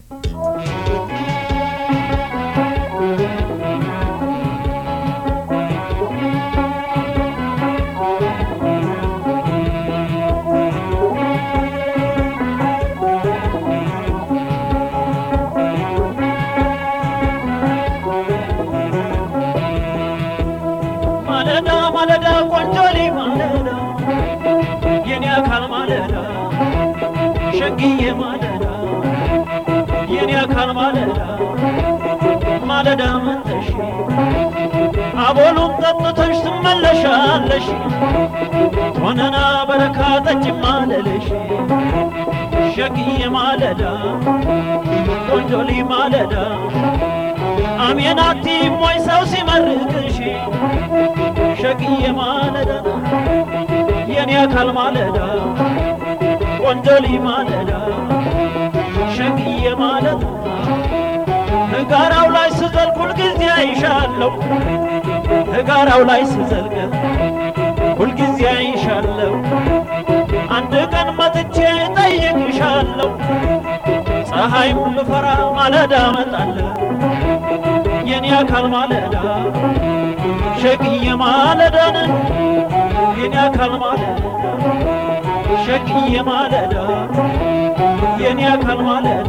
ማለዳ ማለዳ ቆንጆሌ ማለዳ የኔ አካል ማለዳ ሸግዬ ማለዳ የኔ አካል ማለዳ ማለዳ መተሽ አቦሉም ጠጥተሽ ትመለሻለሽ ሆነና በረካ ጠጭ ማለልሽ ሸግዬ ማለዳ ቆንጆሌ ማለዳ አሜናቲ ሞይ ሰው ሲመርቅሽ ሸግዬ ማለዳ የኔ አካል ማለዳ ቆንጆሊ ማለዳ ሸግዬ ማለዳ ህጋራው ላይ ስዘልቅ ሁልጊዜ አይሻለሁ ህጋራው ላይ ስዘልቅ ሁልጊዜ አይሻለሁ አንድ ቀን መጥቼ ጠይቅሻለሁ ፀሐይም ብፈራ ማለዳ መጣለሁ የኔ አካል ማለዳ ሸግዬ ማለዳን የኔ አካል ማለዳ ሸግዬ ማለዳ የኔ አካል ማለዳ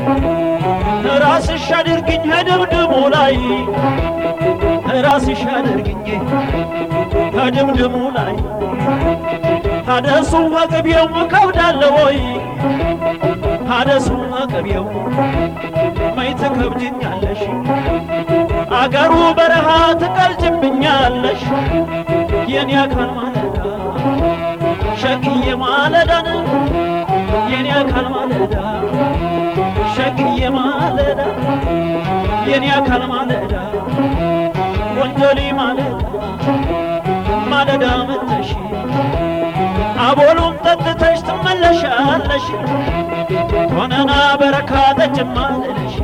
ራስሽ አድርግኝ ከድምድሙ ላይ ራስሽ አድርግኝ ከድምድሙ ላይ ሀደሱ ከቅቤው ከብዳለ ወይ ሀደሱ ከቅቤው መይ ትከብድኛለሽ አገሩ በረሃ ትቀልጅብኛለሽ የኔ አካል ማለዳ ሸግዬ ማለዳን የኔ አካል ማለዳ ሸግዬ ማለዳ የኔ አካል ማለዳ ወንጀሊ ማለዳ ማለዳ መተሽ አቦሉም ጠጥተሽ ትመለሻለሽ ሆነና በረካ ጠጭማለሽ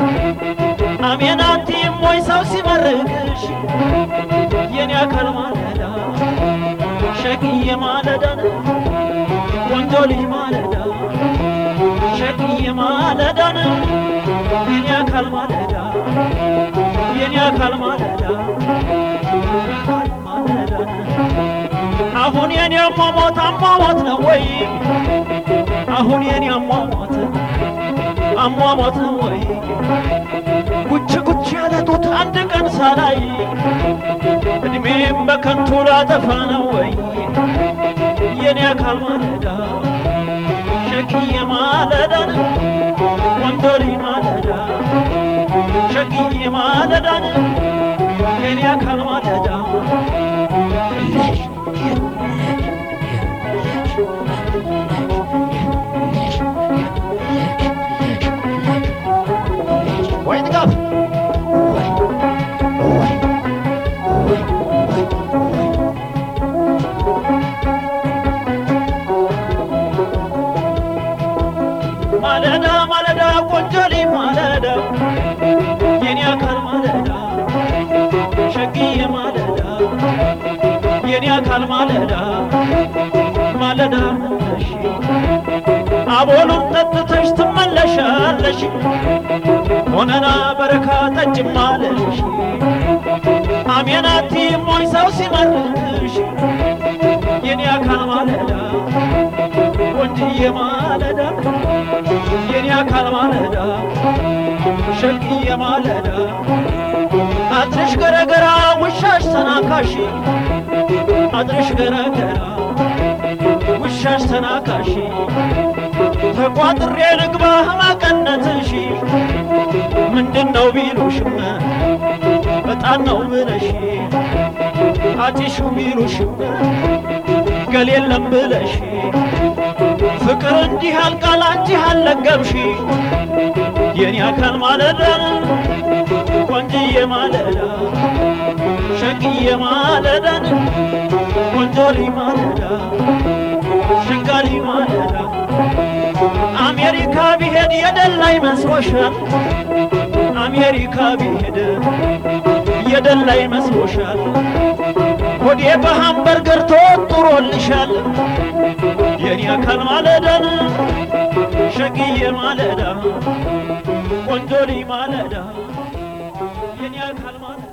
አሜናቲ ሞይ ሰው ሲመርቅሽ የኔ አካል ማለዳ ሸግዬ ማለዳን ቆንጆሊ ማለዳ ሸግዬ ማለዳን የኔ አካል ማለዳ የኔ አካል ማለዳ ማለዳን አሁን የኔ አሟሟት አሟሟት ነው ወይ አሁን የኔ አሟሟት አሟሟት ነው ወይ ጉች ጉች ያለ ጡት አንድ ቀን ሳላይ እድሜም በከንቱ ላጠፋ ነው ወይ የኔ አካል ማለዳ ሸግዬ ማለዳን ወንዶሪ ማለዳ ሸግዬ ማለዳን የኔ አካል ማለዳ ወይ ጥጋብ ማለዳ ማለዳ ቆንጆሊ ማለዳ የኔ አካል ማለዳ ሸግዬ ማለዳ የኔ አካል ማለዳ ማለዳ መለሽ አቦሉን ጠጥተሽ ትመለሻለሽ ሆነና በረካ ጠጭ ማለሽ አሜናቲ ሞይ ሰው ሲመርቅሽ የኔ አካል ማለዳ ቆንጅዬ ማለዳ የኔ አካል ማለዳ ሸግዬ ማለዳ አጥርሽ ገረገራ ውሻሽ ተናካሽ አጥርሽ ገረገራ ውሻሽ ተናካሽ ተቋጥሬ ልግባ ማቀነትሽ ምንድን ነው ቢሉሽም በጣም ነው ብለሽ አጭሹ ቢሉሽም ገል የለም ብለሽ ፍቅር እንዲህ አልቃል አንቺ አልለገብሽ የኔ አካል ማለዳ ቆንጅዬ ማለዳ ሸግዬ ማለዳን ቆንጆሊ ማለዳ ሽንጋሊ ማለዳ አሜሪካ ቢሄድ የደላይ መስሎሻል አሜሪካ ቢሄድ የደላይ መስሎሻል ሆዴ በሃምበርገር ተወጥሮልሻል የኔ አካል ማለዳን ሸግዬ ማለዳ ወንዶሊ ማለዳ የኔ አካል ማለዳ